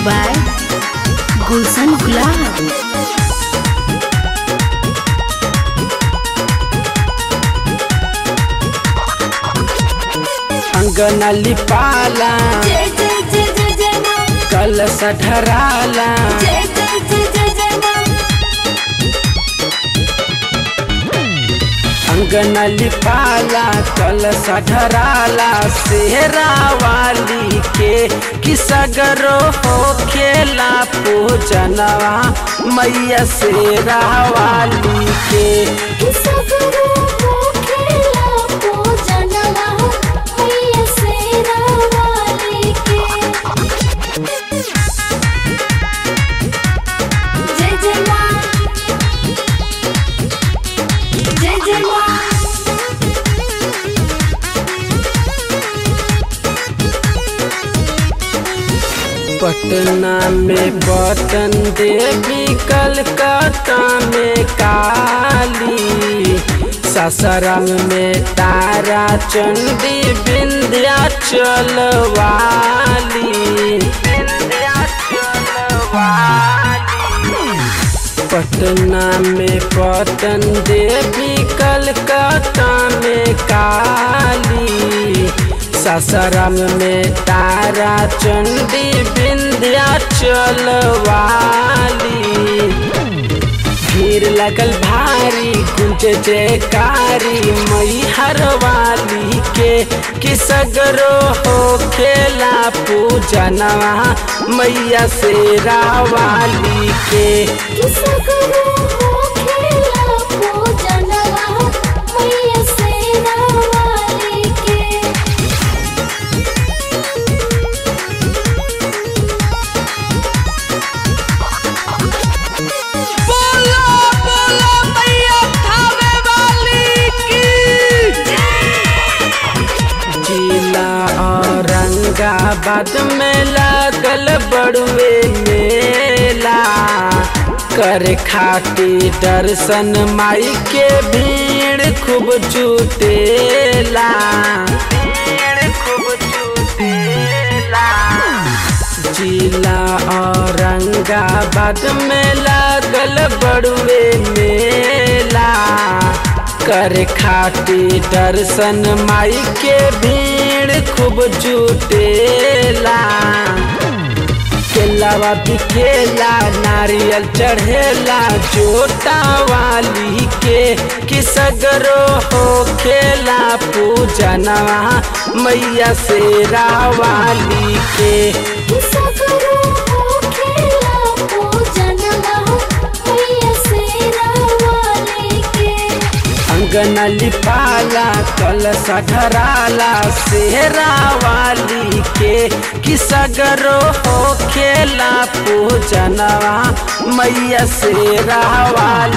by Gulshan Gulab. अंगना लिपाला जय जय जय जय जय माँ कलश ढराला जय जय जय जय जय माँ अंगना लिपाला कलश ढराला सेहरा वाली के किसगरो हो खेला पूजनवा मैया सेरा वाली के किसा करो वो खेला पूजनवा मैया शेरा वाली के जय जय माँ जय जय माँ पटना में पटन देवी कलकत्ता में काली सासाराम में तारा चंडी विंध्याचल वाली पटना में पटन देवी कलकत्ता में काली सासाराम में तारा चंडी विंध्याचल वाली भीड़ लगल भारी गुंज जयकारी मई हर वाली के किसगरो हो खेला पूजनवा मैया शेरा वाली के किसा करो वो खेला पूजनवा मैया शेरा वाली के बोलो बोलो मैया थावे वाली की जिला औरंगाबाद में लागल बड़ुए मेला कर खाती दर्शन माई के भीड़ खूब जुटेला भीड़ खूब जुटेला जिला औरंगाबाद में लागल बड़ुए मेला कर खाती दर्शन माई के भीड़ खूब जुटेला केलावा बिकेला नारियल चढ़ेला जोटा वाली के किसगरो हो खेला पूजनवा मैया शेरा वाली के किसा करो वो खेला पूजनवा मैया शेरा वाली के अंगना लिपाला कलश ढराला शेरा वाली के किसगरो हो खेला पूजनवा मैया शेरा वाली